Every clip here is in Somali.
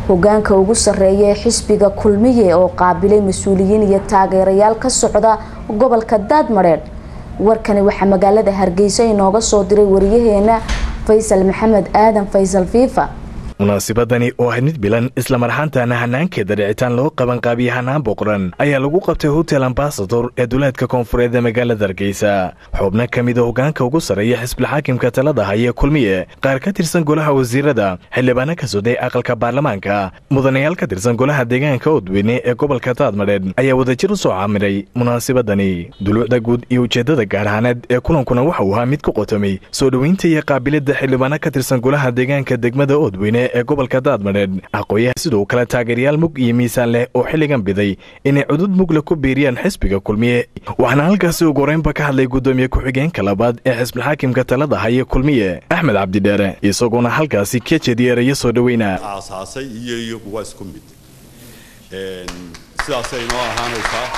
hogaanka ugu sarreeya ee xisbiga kulmiye oo qaabilay mas-uuliyiin iyo taageerayaal ka socda gobolka daadmadheedh warkani waxaa magaalada hargeysa inooga soo diray wariyaheena faysal maxamed aadan faysal fiifa munaasibadani oo ahayd mid bilan islamarxaantana hanaankeeda dhicitaan loo qabanqaabiye hanaan boqoran ayaa lagu qabtay hotel ambasador ee duleedka koonfureed ee magaalada hargeysa xubno ka mida hogaanka ugu sarreeya xisbilxaakimka talada haya kulmiye qaar ka tirsan golaha wasiirada xildhibaano ka soday aqalka baarlamaanka mudanayaal ka tirsan golaha deegaanka odweyne ee gobolka daadmadheedh ayaa wadajir u soo caamiray munaasibadani duluucda guud iyo ujeedada gaarhaaneed ee kulankuna waxa uu ahaa mid ku qotomay soo dhoweynta iyo qaabilada xildhibaano ka tirsan golaha deegaanka degmada odweyne ee gobolka daadmadheedh aqooyaha sidoo kale taageerayaal mug iyo miisaan leh oo xilligan biday inay cudud mugla ku biiriyaan xisbiga kulmiye waxaana halkaasi ugu horeynba ka hadlay guddoomiye ku-xigeenka labaad ee xisbilxaakimka talada haya kulmiye axmed cabdidheere isagoona halkaasi ka jeediyeeraya soo dhoweyna aasaasay iyo iyagu waa isku mid sidaasay inoo ahaanaysaa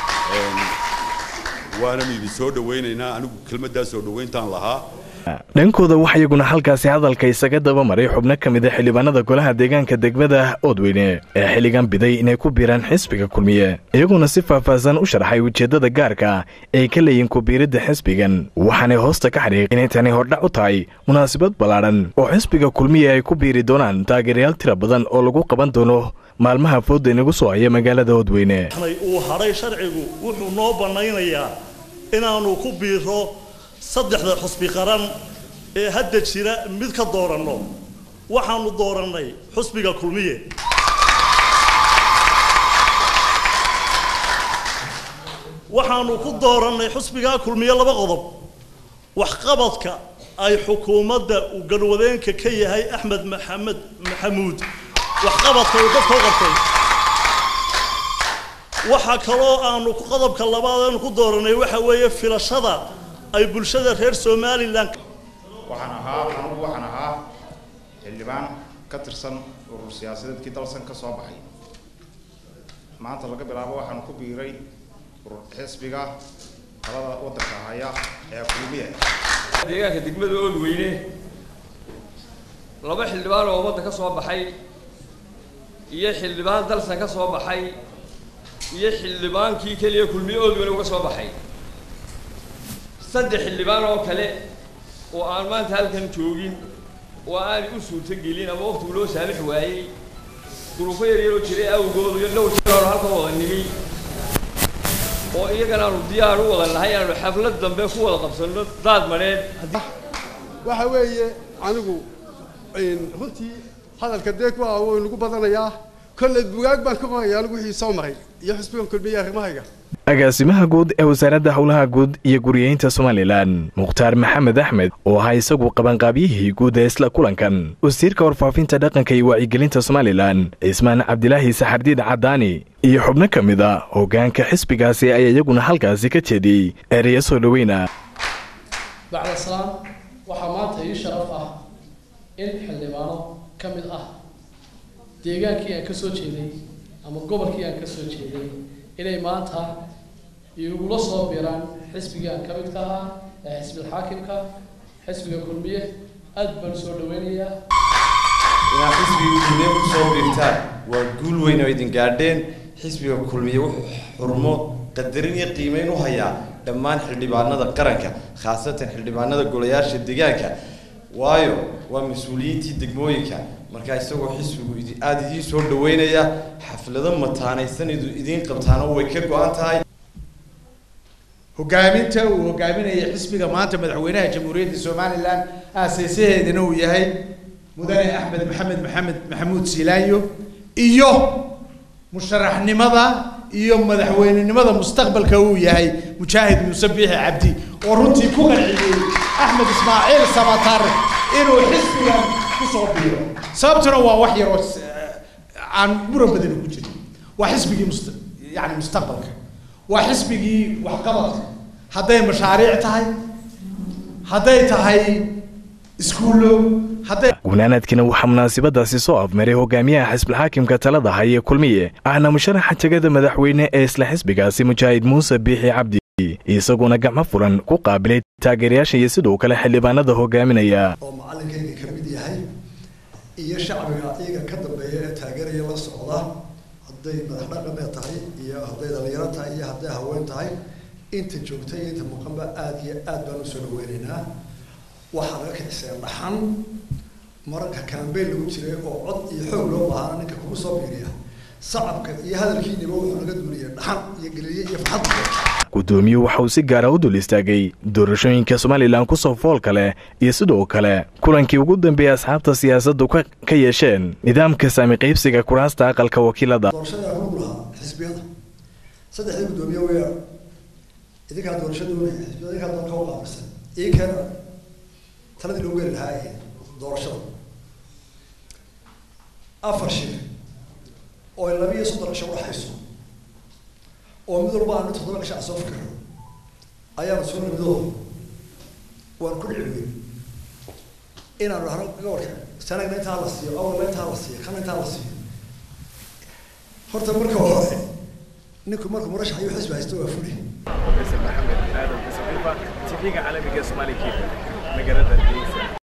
waanan idin soo dhowaynaynaa anigu kelmaddaa soo dhowayntaan lahaa dhankooda waxa iyaguna halkaasi hadalka isaga daba maray xubno ka mid a xildhibaanada golaha deegaanka degmada oodweyne ee xilligan biday inay ku biiraan xisbiga kulmiye iyaguna si faahfaahsan u sharxay ujeeddada gaarka ay ka leeyihin kubiiridda xisbigan waxaanay hoosta ka xadhiiq inay tani hordhac u tahay munaasabad ballaadhan oo xisbiga kulmiye ay ku biiri doonaan taageerayaal tira badan oo lagu qaban doono maalmaha fooda inagu soo haya magaalada oodweyne uu hadhay sharcigu wuxuu noo bannaynayaa inaannu ku biiro saddexda xusbi qaran ee hadda jira mid ka dooranno waxaanu doorannay xusbiga kulmiye waxaanu ku doorannay xusbigaa kulmiye laba qodob waxqabadka ay xukuumadda uu galwadeenka ka yahay axmed maxamed maxamuud waxqabadka uu dadka u qabtay waxaa kaloo aanu qodobka labaad aanu ku doorannay waxa weeye filashada ay bulshada reer somalilan waxaan ahaa anugu waxaan ahaa xildhibaan ka tirsan urur siyaasadeedkii dalsan ka soo baxay maanta laga bilaabo waxaan ku biiray urur xisbiga talada waddanka haya ee kulmiye deegaanka degmada oodweyne laba xildhibaan oo waddan ka soo baxay iyo xildhibaan dalsan ka soo baxay iyo xildhibaankii keliya kulmiye oodweyne uga soo baxay saddex xildhibaan oo kale oo aan maanta halkan joogin oo aanay u suurto gelin ama waqtigu loo saamix waayey duruufo yaryaroo jiray awgooda iyo dhowr jeer aanu halkan wada nimi oo iyagana aanu diyaar u wada nahay inaanu xaflad dambe ku wada qabsanno daad madheed waxa weeye anigu runtii hadalka dee ku ah waynagu badanayaa kolley bugaag baan ka qoraya anigu wixii soo maray iyo xusbigan kulmiye arrimahayga agaasimaha guud ee wasaaradda howlaha guud iyo guriyeynta somalilan mukhtaar maxamed axmed oo ahaa isagu qabanqaabyihii guud ee isla kulankan wasiirka warfaafinta dhaqanka iyo wacyigelinta somalilan cismaan cabdilaahi saxardiid caddaani iyo xubno ka mid a hoggaanka xisbigaasi ayaa iyaguna halkaasi ka jeediyey ereya soo dhoweyna bacda salaam waxaa maanta ii sharaf ah in xildhibaano ka mid ah deegaankii aan ka soo jeeday ama gobolkii aan ka soo jeeday inay maanta igula soo biiraan xisbigii aan ka midka ahaa ee xisbilxaakimka xisbiga kulmiye aad baan soo dhaweynayaa inaad xisbiga kulmiye ku soo biirtaan waa guul weyn oo idin gaadheen xisbiga kulmiye wuxuu xurmo qadarin iyo qiimeyn u hayaa dhammaan xildhibaanada qaranka khaasatan xildhibaanada golayaasha deegaanka waayo waa mas-uuliyiintii degmooyinka markaa isagoo xisbigu aada idiin soo dhaweynaya xaflado mataanaysan idiin qabtaana way ka go-an tahay hogaaminta uu hogaaminaya xisbiga maanta madaxweynaha jamhuuriyadda somalilan aaseysaheedana uu yahay mudane axmed maxamed maxamed maxamuud siilaanyo iyo musharaxnimada iyo madaxweynenimada mustaqbalka uu yahay mujaahid muuse biixi cabdi oo runtii ku qanciyey axmed ismaaciil samatar inuu xisbigan kusoo biiro sababtuna waa wax yaroo aan muran badani ku jirin waa xisbigii must yani mustaqbalka waa xisbigii waxqabadka hadday mashaariic tahay hadday tahay iskuullo hadday gunaanaadkiina waxaa munaasabadaasi soo afmaray hogaamiyaha xisbilxaakimka talada haya kulmiye ahna musharaxa tegada madaxweyne ee isla xisbigaasi mujaahid muuse biixi cabdi isaguna gacmo furan ku qaabilay taageerayaasha iyo sidoo kale xildhibaanada hogaaminaya oo macallinkayga ka mid yahay iyo shacbiga iyaga ka dambeeya ee taageeraya la socda hadday madax dhaqameed tahay iyo hadday dhalinyaro tahay iyo hadday haween tahay inta joogta iyo inta muuqanba aada iyo aad baan usoo dhaweynaynaa waxaa laga kiciseen dhaxan mararka kambeyn lagu jiray oo cod iyo xoog loo baahana ninka kugu soo biiriya sacabka iyo hadalkiiniba wuxuu laga duuliyay dhaxan iyo geliye iyo farxad guddoomiyuhu waxa uu si gaara u dul istaagay doorashooyinka somalilan kusoo foolka leh iyo sidoo kale kulankii ugu dambeeyey asxaabta siyaasaddu ka yeesheen nidaamka saami qaybsiga kuraasta aqalka wakiilada doorashada lagu lahaa xisbiyada saddexdii guddoomiye weeyaan idinkaa doorasho doonaya xisbiyada idinkaa doon ka uqaabilsan ii keena taladii loogu heli lahaa ee doorashada afar shir oo laba iyo soddon cisho udhaxayso oo mid walba aanu toddoba cisho aan soo fikirno ayaanu soo nimidoo waan ku dhici weyn inaanu dhahno gobolka sanagna intaa la siiyo awalna intaa la siiyo kana intaa la siiyo horta marka hore ninku markuu murashax iyo xisbi haysto waa fuli maxamed aadan tv-ga caalamiga somali magaalada hargeysa